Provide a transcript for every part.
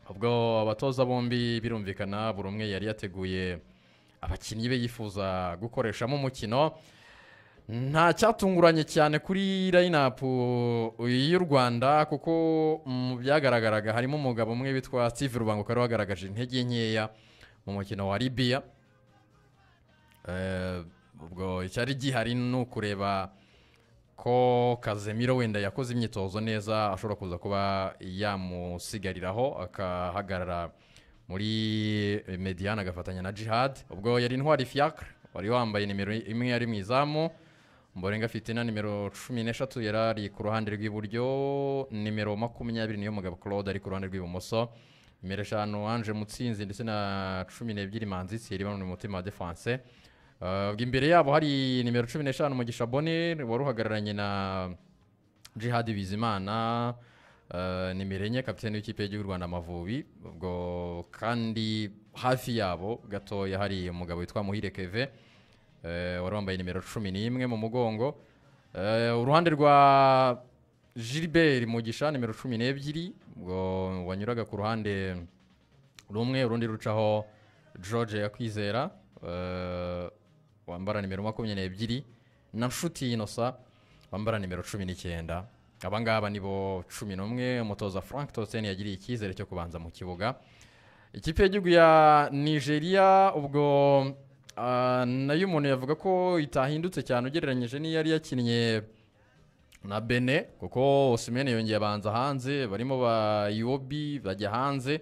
ubwo abatoza bombi birumvikana buri umwe yari yateguye abakinnyi be yifuza gukoreshamo umukino nta cyatunguranye cyane kuri layinapu y'u rwanda kuko mu byagaragaraga harimo umugabo umwe witwa steve rubanguka wari wagaragaje intege nkeya mu mukino wa ribiya ubwo icyari gihari ni ukureba ko kazemiro wenda yakoze imyitozo neza ashobora kuza kuba yamusigariraho akahagarara muri mediyani agafatanya na jihad ubwo yari intwari fiyakara wari wambaye nimero imwe yari mu izamu mborenga afite na nimero cumi n'eshatu yari ari ku ruhande rw'iburyo nimero makumyabiri niyo mugabo claude ari ku ruhande rw'ibumoso nimero eshanu anje mutsinzi ndetse na cumi n'ebyiri manzi siyeri mu mutima wa defanse imbere yabo hari nimero cumi n'eshanu mugisha bone wari uhagararanye na jihadi bizimana nimero enye kapitani w'ikipe y'igihugu rwanda amavubi ubwo kandi hafi yabo gatoya hari umugabo witwa muhire keve wari wambaye nimero cumi n'imwe mu mugongo uruhande rwa gilbert mugisha nimero cumi n'ebyiri ubwo wanyuraga ku ruhande rumwe urundi rucaho george yakwizera wambara nimero makumyabiri n'ebyiri na nshuti y'inosa wambara nimero cumi n'icyenda abangaba ni bo cumi n'umwe umutoza frank toseni yagiriye icyizere cyo kubanza mu kibuga ikipe y'igihugu ya nigeria ubwo nayo umuntu yavuga ko itahindutse cyane ugereranyije n'iyo yari yakinnye na bene kuko osimene yongeye abanza hanze barimo ba iwobi bajya hanze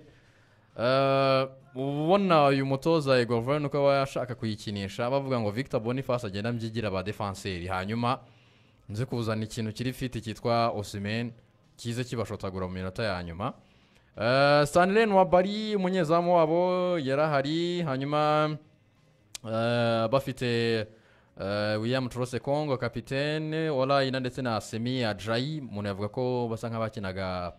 ubona uyu mutoza egova nuko aba yashaka kuyikinisha bavuga ngo victor boniface agenda mbyigira ba defanseri hanyuma nzi kuzana ikintu kiri fiti cyitwa osimeni kize kibashotagura mu minota ya nyuma sanireni wa bari umunyezamu wabo yarahari hanyuma bafite william turose kongo kapitene orayina ndetse na semi ajayi umuntu yavuga ko basa nk'abakinaga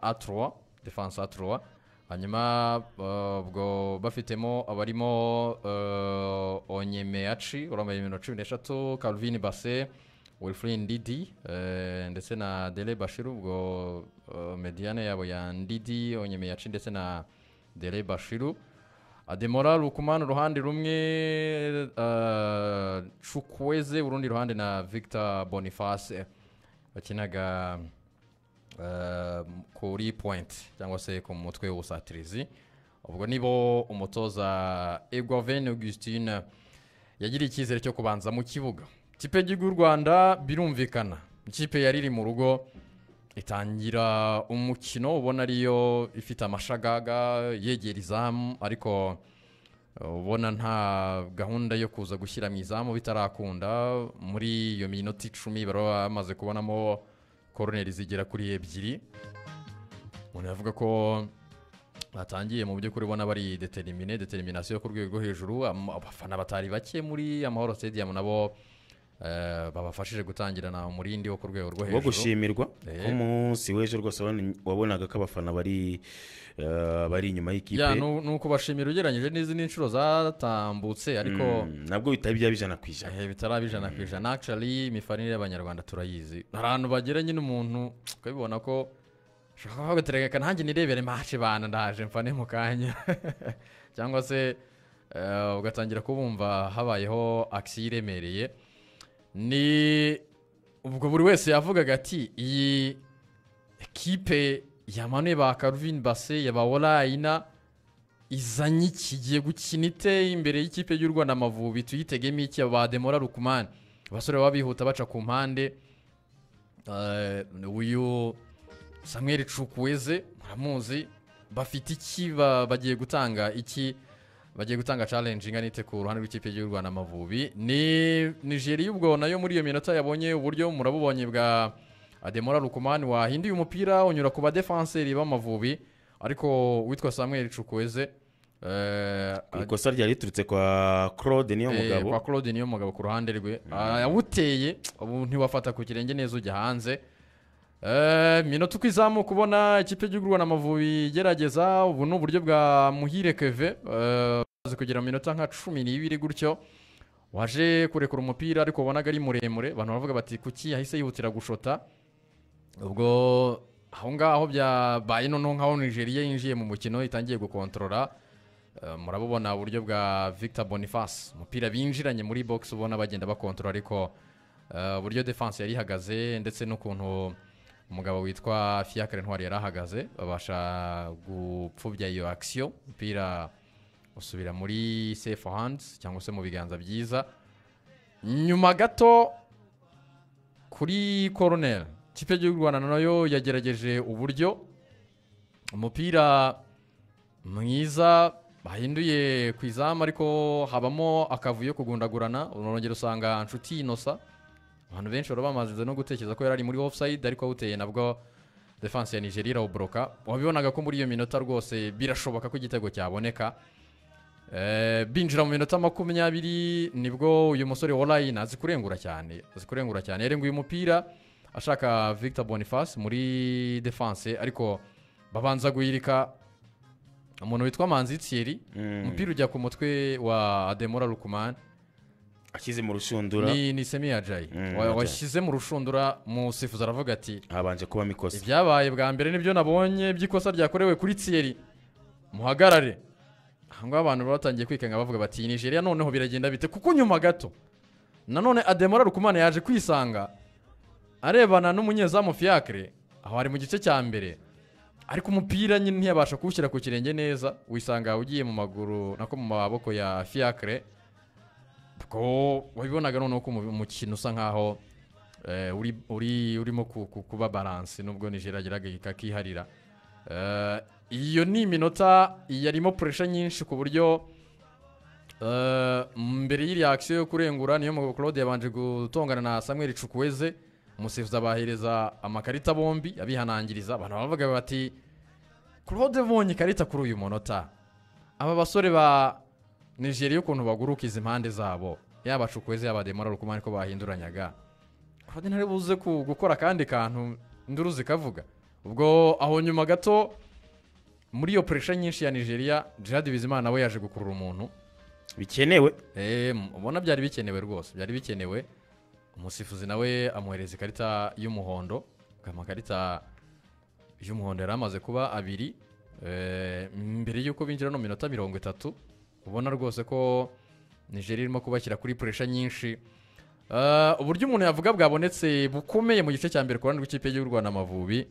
aturuwa defanse aturuwa hanyuma ubwo barimo abarimo onyemeyaci wambaye nimero cumi n'eshatu calvin base wilfrid ndidi ndetse na dere bashiru ubwo mediyane yabo ya ndidi onyemeyaci ndetse na dere bashiru ademora rukumana uruhande rumwe cukweze urundi ruhande na victor boniface bakinaga kuri pointi cyangwa se ku mutwe w'ubusatirizi ubwo nibo umutoza egwaveni augustine yagiriye icyizere cyo kubanza mu kibuga ikipe y'igihugu y'u rwanda birumvikana ikipe yari iri mu rugo itangira umukino ubona ariyo ifite amashagaga yegera izamu ariko ubona nta gahunda yo kuza gushyira mu izamu bitarakunda muri iyo minota icumi baba bamaze kubonamo koroneri zigera kuri ebyiri umuntu yavuga ko batangiye mu by'ukuri ubona bari deterimine deteriminasiyo yo ku rwego rwo hejuru abafana batari bake muri amahoro sitediyamu nabo babafashije gutangirana umurindi wo ku rwego rwo hejuru wo gushimirwa nk'umunsi w'ejo rwose wabonaga ko abafana bari bari inyuma y'ikipe ni ukubashimira ugereranyije n'izindi nshuro zatambutse ariko nabwo bitari byaba ijana ku ijana bitari ijana ku ijana akishari imifarire y'abanyarwanda turayizi hari ahantu bagera nyine umuntu ukabibona ko ushobora kuba watereka nanjye nirebere mace bana ndaje mfane mu kanya cyangwa se ugatangira kubumva habayeho akisiyo iremereye ni ubwo buri wese yavugaga ati iyi ekipe yamanuye ba karuvini base ya ba orayina izanye ikigiye gukina ite imbere y'ikipe y'u rwanda amavubi tuyitegemo iki ba demora rukumani abasore baba bihuta baca ku mpande uyu samweri cukweze muramuzi bafite iki bagiye gutanga iki bagiye gutanga challenge ingana ite ku ruhande rw'ikipe y'u Rwanda amavubi ni nigeria ubwo nayo muri iyo minota yabonye uburyo murabubonye bwa ademora rukumani wahinduye umupira unyura ku badefanseri b'amavubi ariko witwa samuel cukweze ikosa ryari riturutse kwa claude niyo mugabo kwa claude niyo mugabo ku ruhande rwe yawuteye ubu ntiwafata ku kirenge neza ujya hanze minota uko izamuka ubona ikipe y'igihugu rwanda amavubi igerageza ubu ni uburyo bwa muhire keve umaze kugera mu minota nka cumi n'ibiri gutyo waje kurekura umupira ariko ubonaga ari muremure abantu baravuga bati kuki yahise yihutira gushota ubwo aho ngaho byabaye noneho nk'aho nigeria yinjiye mu mukino itangiye gukontorora eh, murabubona uburyo bwa victor boniface umupira binjiranye muri box ubona bagenda bakontorora ariko eh, uburyo defense yari ihagaze ndetse n'ukuntu umugabo witwa fiacre ntwari yari ahagaze babasha gupfubya iyo akisiyo umupira usubira muri safe hands cyangwa se mu biganza byiza nyuma gato kuri koroneri ikipe y'igihugu cy'u rwanda nayo yagerageje uburyo umupira mwiza bahinduye ku izamu ariko habamo akavuyo kugundagurana urongera usanga inshuti inosa abantu benshi bari bamaze no gutekereza ko yari ari muri ofusayidi ariko awuteye nabwo defanse ya nigeria irawuboroka wabibonaga ko muri iyo minota rwose birashoboka ko igitego cyaboneka Eh, binjira mu minota makumyabiri nibwo uyu musore wa line azi kurengura cyane azi kurengura cyane yarenguye umupira ashaka victor boniface muri defense ariko babanza guhirika umuntu witwa manzi thierry Mm. umupira ujya ku mutwe wa ademora rukumani ashyize mu rushundura ni, ni semi ya jayi Mm, Wa- Ajayi. washyize mu rushundura umusifuzi aravuga ati habanje kubamo ikosa ibyabaye bwa mbere nibyo nabonye by'ikosa ryakorewe kuri tiyeri muhagarare aha ngaha abantu baba batangiye kwikanga bavuga bati nigeria noneho biragenda bite kuko nyuma gato nanone ademora rukumana yaje kwisanga arebana n'umunyezamu fiacre aho ari mu gice cya mbere ariko umupira nyine ntiyabasha kuwushyira ku kirenge neza wisanga ugiye mu maguru nako mu maboko ya fiacre ko wabibonaga noneho ko umu- umukino usa nkaho eh, uri- uri- urimo ku- ku- kuba baranse nubwo nigeria ageraga kakiharira Eh, iyo ni iminota yarimo puresha nyinshi ku buryo eh, mbere y'iriya akisiyo yo kurengura niyo mugabo claude yabanje gutongana na samuel cukweze umusifuzi abahereza amakarita bombi abihanangiriza abantu baravuga bati claude abonye ikarita kuri uyu munota aba basore ba nigeria ukuntu baguruka izi mpande zabo yaba cukweze yaba demora rukumani ko bahinduranyaga claude ntari buze ku- gukora akandi kantu induru zikavuga ubwo aho nyuma gato muri iyo puresha nyinshi ya nigeria jihad bizimana we yaje gukurura umuntu bikenewe Eh, m- ubona byari bikenewe rwose byari bikenewe umusifuzi nawe amuhereza ikarita y'umuhondo amakarita y'umuhondo yari amaze kuba abiri Eh, mbere y'uko binjira no mu minota mirongo itatu ubona rwose ko nigeria irimo kubashyira kuri puresha nyinshi Eh, uburyo umuntu yavuga bwabonetse bukomeye mu gice cya mbere ku ruhande rw'ikipe y'u rwanda amavubi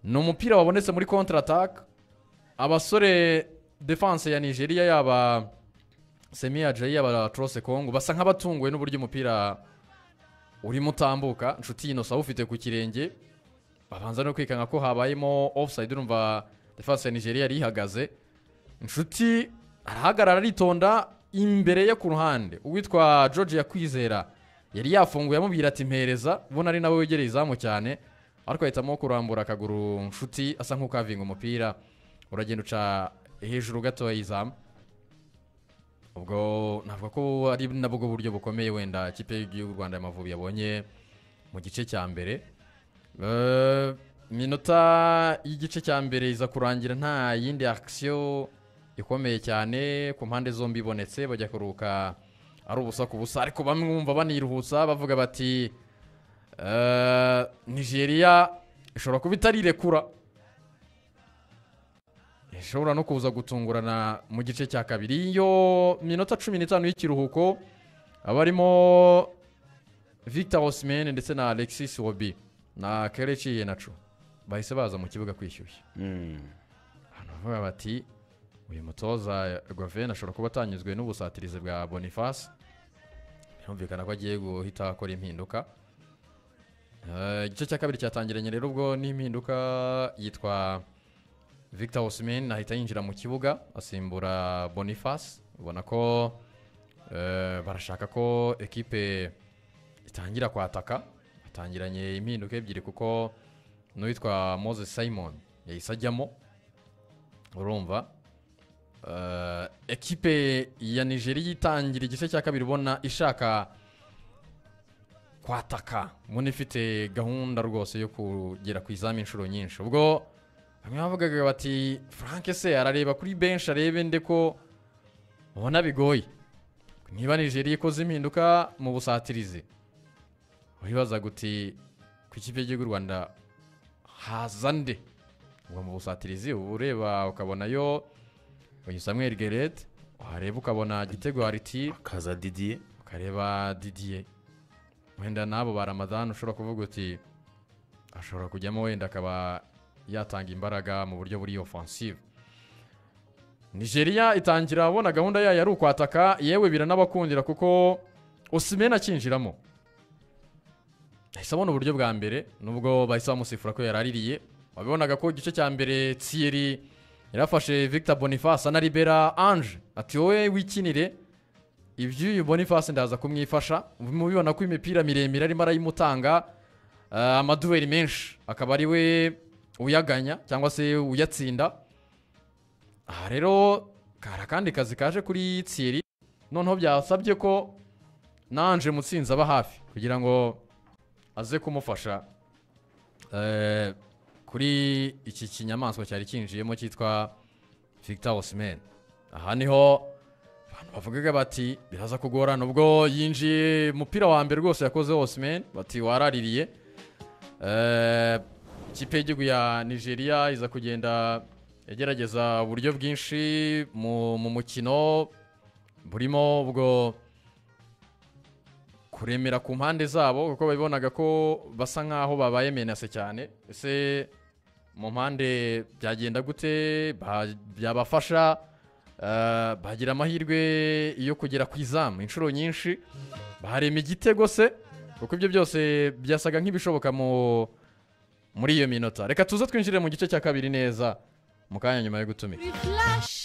ni umupira wabonetse muri kontra ataka abasore defanse ya nigeria yaba semi ajayi abatrose kongo basa nk'abatunguwe n'uburyo umupira urimo utambuka inshuti yinosa awufite ku kirenge babanza no kwikanga ko habayemo offside urumva defense ya nigeria yari ihagaze inshuti arahagarara aritonda imbere ye ku ruhande uwitwa george yakwizera yari yafunguye amubwira ati mpereza ubona ari nawe wegereye izamu cyane ariko ahitamo kurambura akaguru inshuti asa nk'ukavinga umupira uragenda uca hejuru gato y'izamu ubwo navuga ko ari nabwo buryo bukomeye wenda ikipe y'igihugu rwanda y'amavubi yabonye mu gice cya mbere Eh, minota y'igice cya mbere iza kurangira nta yindi akisiyo ikomeye cyane ku mpande zombi ibonetse bajya kuruhuka ari ubusa ku busa ariko bamwe bumva baniruhutsa bavuga bati eh, nigeria ishobora kuba itari irekura ishobora no kuza gutungurana mu gice cya kabiri iyo minota cumi n'itanu y'ikiruhuko abarimo victor osimene ndetse na alexis wobi na kereci yenacu bahise baza mu kibuga kwishyushya Mm. abantu baravuga bati uyu mutoza govene ashobora kuba atanyuzwe n'ubusatirizi bwa boniface birumvikana ko agiye guhita akora impinduka Eh, igice cya kabiri cyatangiranye rero ubwo n'impinduka yitwa victor osimhen ahita yinjira mu kibuga asimbura boniface ubona ko eh, barashaka ko ekipe itangira kwataka batangiranye impinduka ebyiri kuko n'uwitwa moses simon yahise ajyamo urumva Eh, ekipe ya nigeria itangira igice cya kabiri ubona ishaka kwataka mbona ifite gahunda rwose yo kugera ku izamu inshuro nyinshi ubwo bamwe bavugaga bati frank se arareba kuri benshi arebe nde ko ubona bigoye niba nigeria ikoze impinduka mu busatirizi wibaza guti ku ikipe y'igihugu cy'u rwanda haza nde uba mu busatirizi uba ureba ukabonayo uyu samuel gerede wareba ukabona gitego hariti akaza didiye ukareba didiye wenda n'abo ba ramadani ushobora kuvuga uti ashobora kujyamo wenda akaba yatanga imbaraga mu buryo buri ofansive nigeria itangira abona gahunda yayo ari ukwataka yewe biranabakundira kuko usimena akinjiramo ahise abona uburyo bwa mbere nubwo bahise bamusifura ko yaraririye wabibonaga ko igice cya mbere tsiyeri yarafashe victor boniface na libera ange ati wowe wikinire iby'uyu boniface ndaza kumwifasha mubibona ko imipira miremire arimo arayimutanga ah, amaduweri menshi akaba ari we uyaganya cyangwa se uyatsinda aha rero kari akandi kazi kaje kuri tsiyeri noneho byasabye ko nanje mutsinzi aba hafi kugira ngo aze kumufasha eh, kuri iki kinyamaswa cyari kinjiyemo cyitwa victor osimhen aha niho abantu bavugaga bati biraza kugorana ubwo yinjiye umupira wa mbere rwose yakoze osimhen bati waraririye Eh, ikipe y'igihugu ya nigeria iza kugenda igerageza uburyo bwinshi mu mu mukino burimo ubwo kuremera ku mpande zabo kuko babibonaga ko basa nkaho babaye menase cyane ese mu mpande byagenda gute Ba- byabafasha eh, bagira amahirwe yo kugera ku izamu inshuro nyinshi barema igitego se kuko ibyo byose byasaga nk'ibishoboka mu muri iyo minota reka tuze twinjire mu gice cya kabiri neza mu kanya nyuma yo gutumika Flash.